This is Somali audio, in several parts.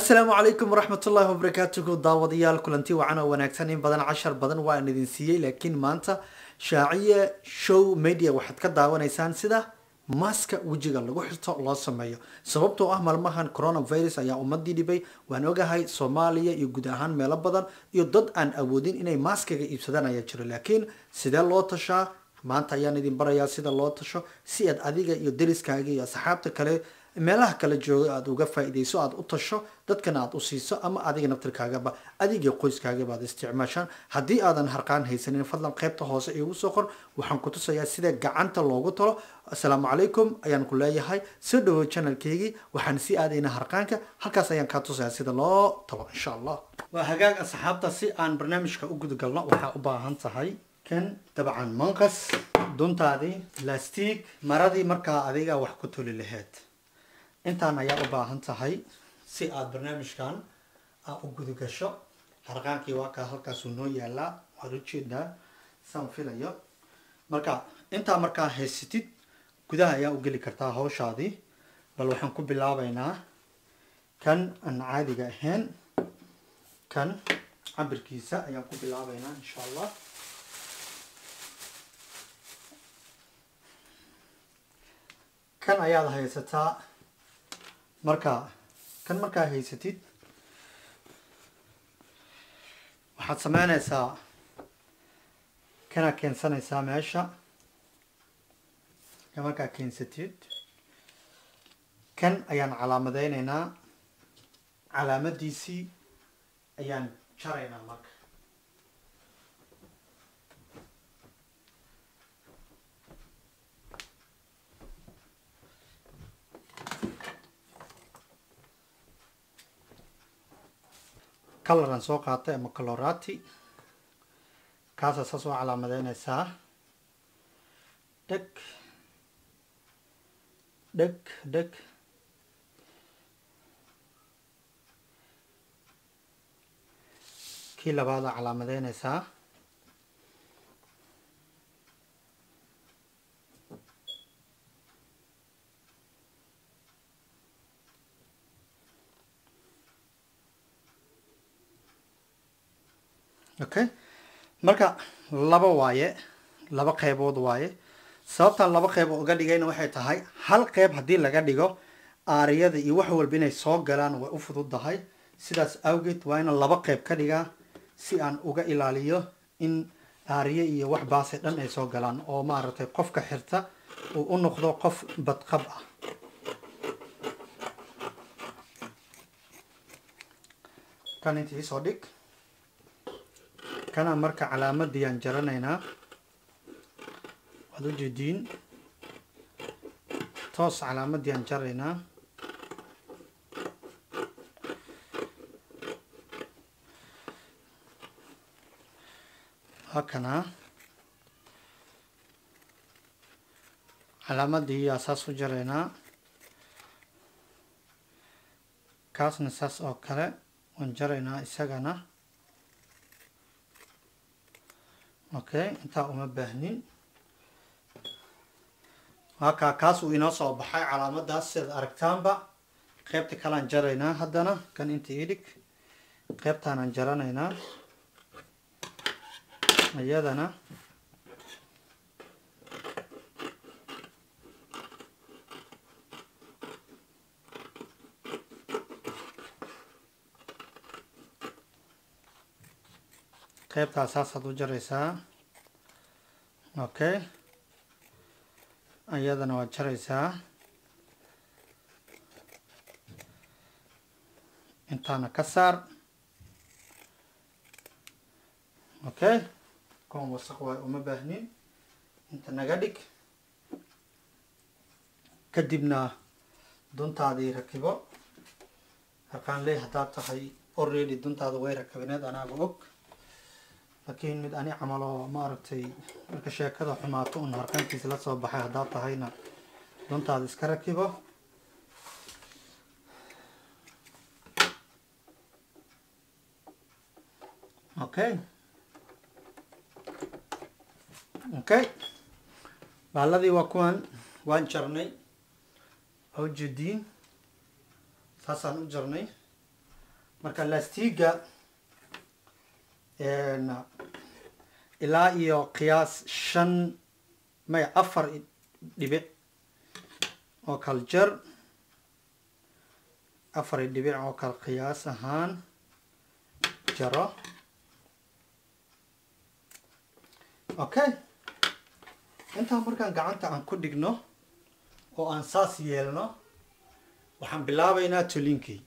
asalaamu calaykum waraxmatullaahi wabarakaatuhu daawadayaal kulanti wacan oo wanaagsan in badan cashar badan waa aan idin siiyey laakiin maanta shaaciye show media waxaad ka daawanaysaan sida maaska wejiga lagu xirto loo sameeyo sababtoo ah maalmahan coronavirus ayaa ummadii dhibay waan ogahay soomaaliya iyo guud ahaan meelo badan iyo dad aan awoodin inay maaskaga iibsadaan ayaa jiro laakiin sidee loo tashaa maanta ayaan idin barayaa sida loo tasho si aad adiga iyo deriskaaga iyo asxaabta kale meelaha kala jooga aada uga faa-ideyso aada u tasho dadkana aada u siiso ama adiga naftirkaagaba adiga qoyskaagaba aad isticmaashaan haddii aadan harqaan haysanin fadlan qaybta hoose iigu soo qor waxaan ku tusayaa sida gacanta loogu talo asalaamu calaykum ayaan ku leeyahay soo dhawow channelkeygii waxaan sii aadaynaa harqaanka halkaas ayaan kaa tusayaa sida loo talo insha allah waa hagaag asxaabta si aan barnaamijka u gudagalno waxaa u baahan tahay kan dabcan manqas duntaadii lastiig maradii markaa adiga wax ku toli laheyd intaan ayaa u baahan tahay si aada barnaamijkan aa u gudagasho harqaankii waa kaa halkaasuu noo yaalaa waad ujeedaa saan filayo marka intaa markaa haysatid gudaha ayaa u geli kartaa hawshaadii bal waxaan ku bilaabaynaa kan aan caadiga ahayn kan cabirkiisa ayaan ku bilaabaynaa insha allah kan ayaad haysataa marka kan markaa haysatid waxaad sameynaysaa kana keensanaysaa meesha ka markaa keensatid kan ayaan calaamadeyneynaa calaamadiisii ayaan jaraynaa marka coloran soo qaatay ama colorati kaasaa saas oo calaamadeynaysaa dheg dheg dheg kii labaadaa calaamadeynaysaa okay marka laba waaye laba qeybood waaye sababtaan laba qeyb uga dhigayna waxay tahay hal qeyb haddii laga dhigo aariyada iyo wax walba inay soo galaan way u fududdahay sidaas awgeed waa ina laba qeyb ka dhigaa si aan uga ilaaliyo in aariye iyo wax baase dhan ay soo galaan oo maaragtay qofka xirta uu u noqdo qof badqab ah kan inta iisoo dhig kana marka calaamadii aan jaranaynaa waad u jeediin toos calaamadii aan jaraynaa hakana calaamadii yaa saas u jaraynaa kaasna saas oo kale waan jaraynaa isagana okay intaa uma baahnin waakaa kaas uu inoo soo baxay calaamadaas sidaad aragtaanba qeybta kalean jaraynaa haddana kan inta idhig qeybtaanaan jaranaynaa iyadana qeybtaa saasaad u jaraysaa okay iyadana waad jaraysaa intaana ka saar okay kuwan wasaq waay uma baahnin inta naga dhig kadibna duntaadii rakibo harkaan ley haddaad tahay already duntaada way rakabineed anaaga og laakiin mid ani camal oo maaragtay marka sheekada xumaato un harqaankiisa la soo baxay haddaad tahayna duntaada iska rakibo okay okay baaladii waa kuwan waan jarnay awjediin saasaan u jarnay marka lastiga ilaa iyo qiyaas shan may afar dhibic oo kala jar afar dhibic oo kala qiyaas ahaan jaro okay intaa markaan gacanta aan ku dhigno oo aan saas yeelno waxaan bilaabaynaa tolinkii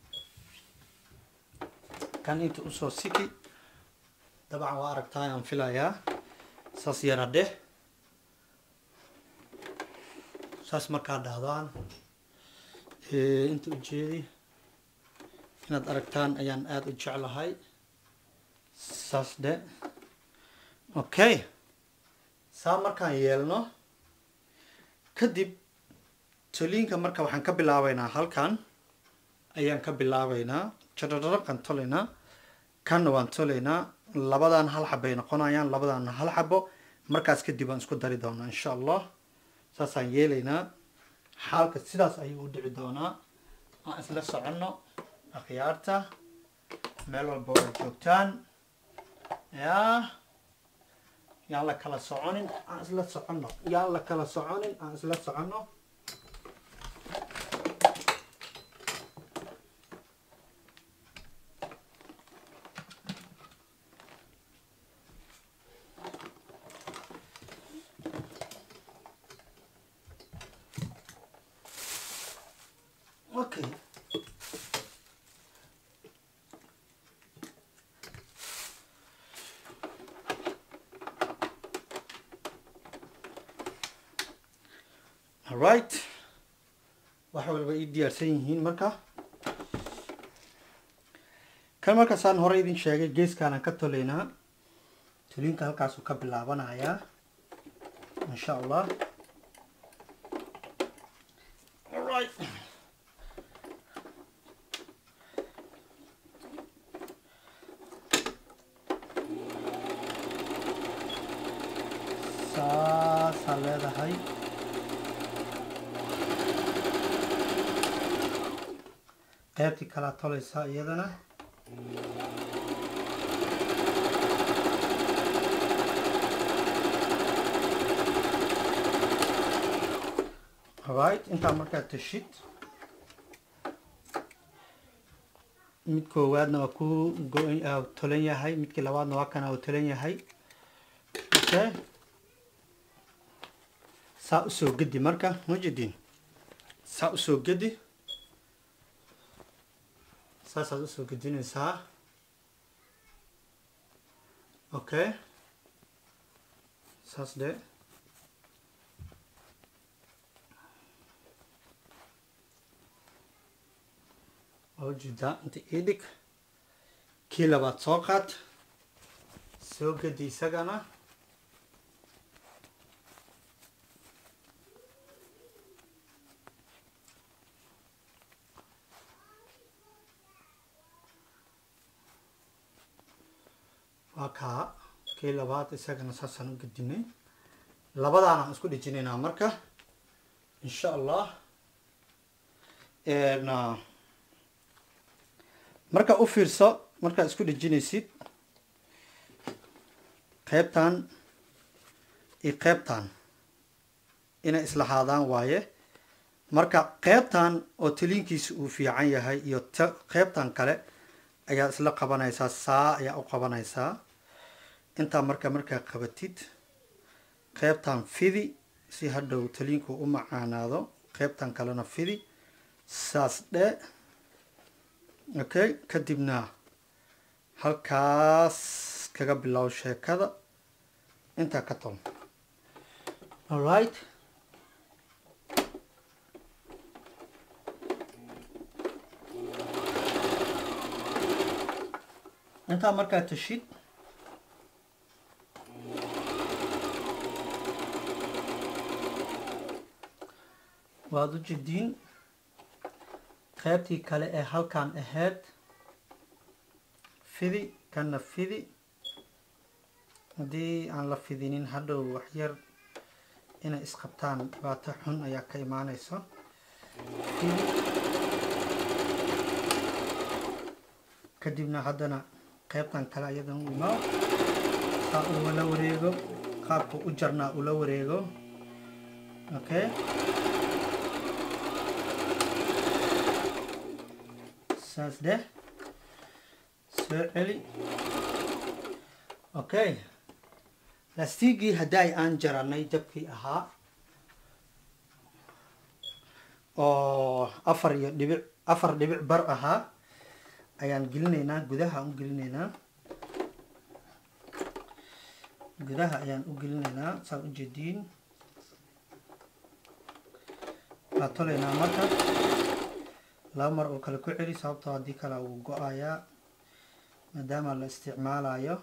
kan inta usoo siki dabcan waa aragtaa aan filayaa saas yara dheh saas markaa dhahdaan inta ujeedi inaad aragtaan ayaan aada u jeclahay saas dhe okay saa markaan yeelno kadib toliinka marka waxaan ka bilaabaynaa halkan ayaan ka bilaabaynaa jarararaqan tolaynaa kanna waan tolaynaa labadan hal xabay noqonayaan labadan hal xabo markaas kadib aan isku dari doonaa insha allah saasaan yeelaynaa xaalka sidaas ayuu u dhici doonaa aan isla soconno akhyaarta meel walba ay joogtaan yaa yaan la kala soconin aan isla soconno yaan la kala soconin aan isla soconno okay alright wax walba ii diyaarsan yihiin marka kan markaasaan hore idin sheegay geeskaanan ka tolaynaa tolinka halkaasuu ka bilaabanayaa insha allah alright saasaa leedahay qaybtii kalaa tolaysaa iyadana right intaa markaa tashid mid koowaadna waa ku go- tolan yahay midkii labaadna waa kana uu tolan yahay okay saa usoo gedi marka mujidin saa usoo gedi saasaad usoo gedinaysaa okay saas de waa ujeedaa inta ii dhig kii labaad soo qaad soo gedi isagana waa kaa kii labaad isagana saasaan u gedinay labadaanaan isku dhejinaynaa marka insha allah marka u fiirso markaad isku dhejinaysid qeybtan iyo qeybtan inay islahaadaan waaye marka qeybtan oo taliinkiisa uu fiican yahay iyo qeybtan kale ayaa isla qabanaysaa saa ayaa u qabanaysaa intaa marka markaa qabatid qeybtan fidi si hadhow taliinku u macaanaado qeybtan kalena fidi saas dhe okay kadibna halkaas kaga bilow sheekada intaa ka tol alright intaa markaa tashid waad u jidiin qaybtii kale ee halkan ahayd fidi kana fidi haddii aan la fidinin hadhow waxyar inay isqabtaan dhibaato xun ayaa ka imaaneyso fidi kadibna haddana qaybtan kale ayadan u imaa saa ula wareego qaabka u jarnaa ula wareego okay saas dheh soo celi okay laastigii haddaay aan jaranay jabkii ahaa oo afar iyo dhibic afar dhibic bar ahaa ayaan gelinaynaa gudaha u gelinaynaa gudaha ayaan u gelinaynaa saa ujeediin waa tolaynaa marka laba mar oo kale ku celi sababtoo haddii kale uu go-ayaa maadaama la isticmaalayo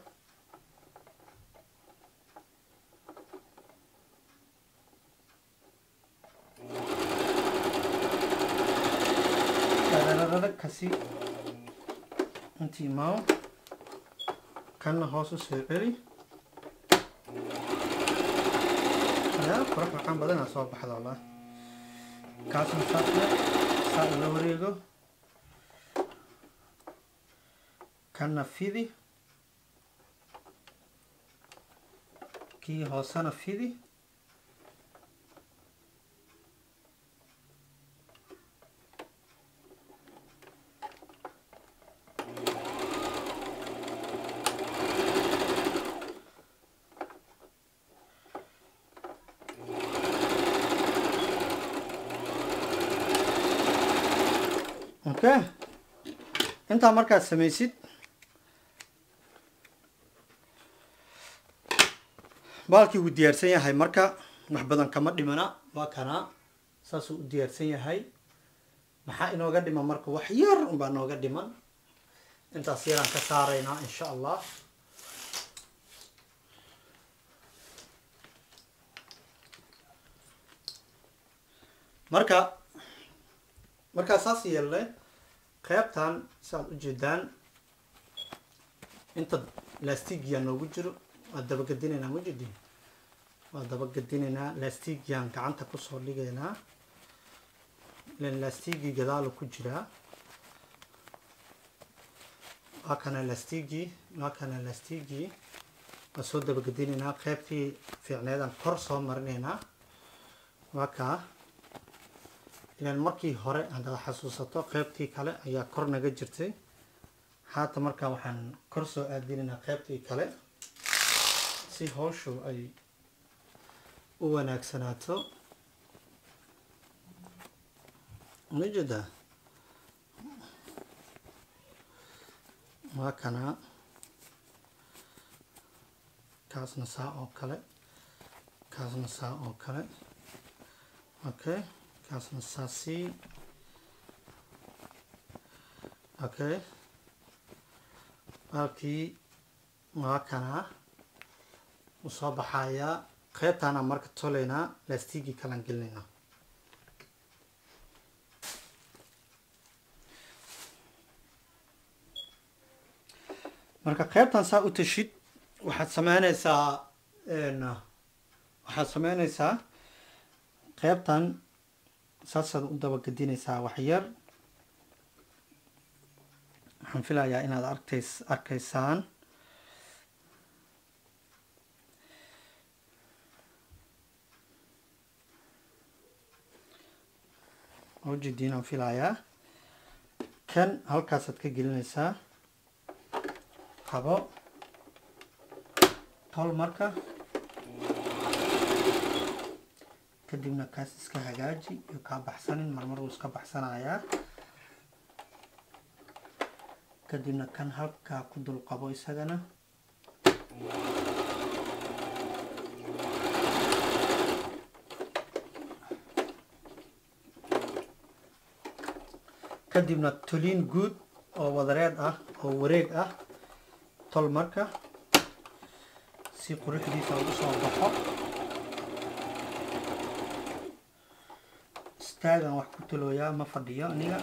darararara kasi intii maaw kanna hoos u soo celi yaa qurux macaan badanaa soo baxda wallah kaasna saasna saa ula wareego kanna fidi kii hoosena fidi okay intaa markaad samaysid baalkii wuu diyaarsan yahay marka wax badan kama dhimana waa kanaa saasuu u diyaarsan yahay maxaa inooga dhiman marka wax yar unbaa nooga dhiman intaas yaraan ka saaraynaa insha allah marka markaa saas yeelle qeybtan saaad ujeedaan inta lastigiyaa noogu jiro waa dabagedinaynaa mujidi waa dabagedinaynaa lastigiaan gacanta kusoo dhigaynaa ilan lastigii gadaalu ku jiraa waa kana lastigii waa kana lastigii waa soo dabagedinaynaa qeybtii fiicneedaan kor soo marinaynaa waa kaa ilaan markii hore haddaad xasuusato qeybtii kale ayaa kor naga jirtay haata markaa waxaan kor soo aadinaynaa qeybtii kale si howshu ay u wanaagsanaato majeeda waa kanaa kaasna saa oo kale kaasna saa oo kale okay kaasna saasi okay baalkii waa kanaa u soo baxayaa qeybtaana marka tolaynaa laastigii kalaan gelinaynaa marka qeybtan saa u tashid waxaad sameyneysaa waxaad sameyneysaa qeybtan saasaad u dabagedinaysaa waxyar waxaan filayaa inaad arkays arkaysaan ujeediin aan filayaa kan halkaasaad ka gelinaysaa qabo tol marka kadibna kaas iska hagaaji iyo kaa baxsanin marmar wuu iska baxsanayaa kadibna kan halkaa ku dul qabo isagana kadibna toliin guud oo wadareed ah oo wareeg ah tol marka si quruxdiisa ugu soo baxo istaagan wax ku talooyaa ma fadhiyo aniga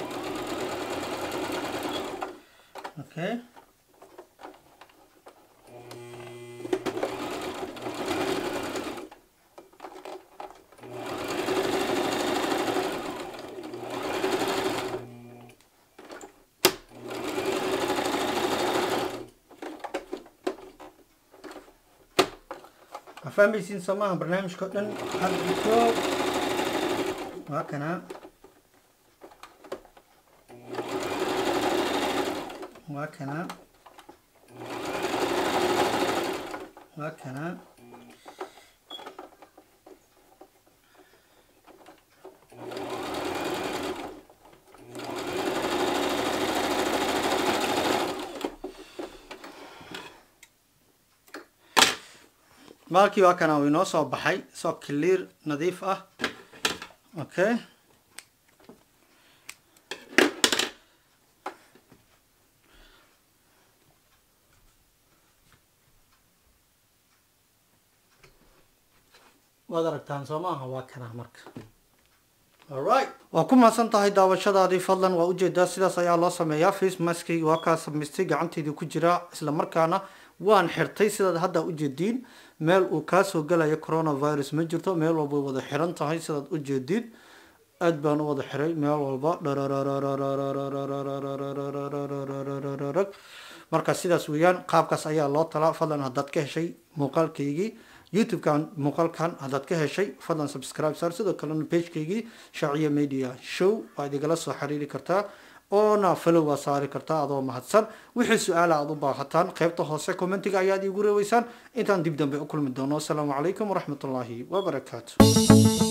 okay waa fahmaysiin soo maaha barnaamijka o dhan hadiko waa kana waa kana waa kana maalkii waa kana uu inoo soo baxay soo clear nadiif ah okay waad aragtaan soo maaha waa kana marka alright waa ku mahadsan tahay daawashadaadii fadlan waa ujeedaa sidaas ayaa loo sameeyaa face maskayga waa kaa samaystay gacanteydii ku jira isla markaana waan xirtay sidaad hadda ujeediin meel uu kaasoo galayo coronavirus ma jirto meel walba wada xiran tahay sidaad ujeediin aad baan u wada xiray meel walba marka sidaas weeyaan qaabkaas ayaa loo talaa fadlan haddaad ka heshay muuqaalkaygii youtube-kan muuqaalkan haddaad ka heshay fadlan subscribe sar sidoo kalena pagekaygii shaaciya media show waad igala soo xiriiri kartaa oona follow waa saari kartaa adoo mahadsan wixii su-aala aad u baahataan qaybta hoose commentiga ayaad iigu reeweysaan intaan dib dambe u kulmi doono asalaamu calaykum waraxmatullaahi wabarakaatu